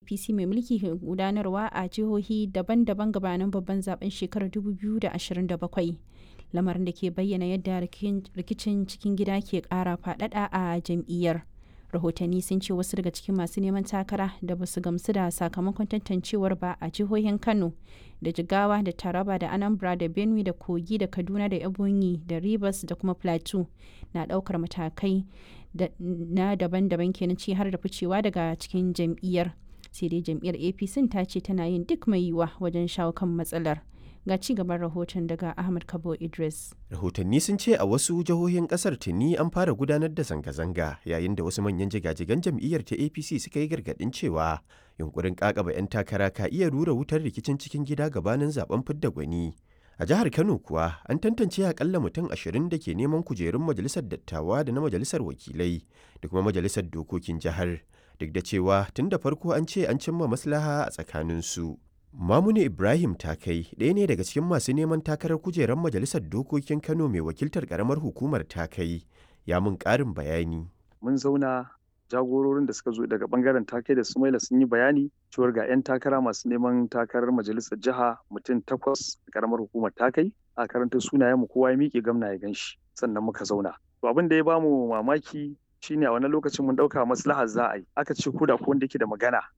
apc mai mulki ke gudanarwa a jihohi daban-daban gabanin babban zaben shekarar 2027 lamarin da ke bayyana yadda rikicin cikin gida ke kara fadada a jam'iyyar rahotanni sun ce wasu daga cikin masu neman takara da ba su gamsu da sakamakon tantancewar ba a jihohin kano da jigawa da taraba da anambra da benue da kogi da kaduna da ebonyi da rivers da kuma plateau na daukar matakai na daban-daban kenan ci har da ficewa daga cikin jam'iyyar sai dai jam'iyyar apc ta ce tana yin duk mai yiwuwa wajen shawo kan matsalar ga ci gaban rahoton daga ahmad kabo idris rahotanni sun ce a wasu jihohin kasar tuni an fara gudanar da zanga-zanga yayin da wasu manyan jigajigan jam'iyyar ta apc suka yi gargadin cewa yunkurin kakaba 'yan takara ka iya rura wutar rikicin cikin gida gabanin zaben fidda gwani a jihar kano kuwa an tantance akalla mutum ashirin da ke neman kujerun majalisar dattawa da na majalisar wakilai da kuma majalisar dokokin jihar duk da cewa tun da farko an ce an cimma maslaha a tsakaninsu Mamuni Ibrahim Takai ɗaya ne daga cikin masu neman takarar kujerar Majalisar Dokokin Kano mai wakiltar ƙaramar hukumar Takai ya mun ƙarin bayani. Mun zauna jagororin da suka zo daga bangaren Takai da Sumaila sun yi bayani cewar ga 'yan takara masu neman takarar majalisar jiha mutum takwas a ƙaramar hukumar Takai a karanta sunayen mu kowa ya miƙe gamna ya gan shi sannan muka zauna. To abin da ya bamu mamaki shine a wani lokacin mun ɗauka maslahar za a yi aka ce ko da ko wanda yake da magana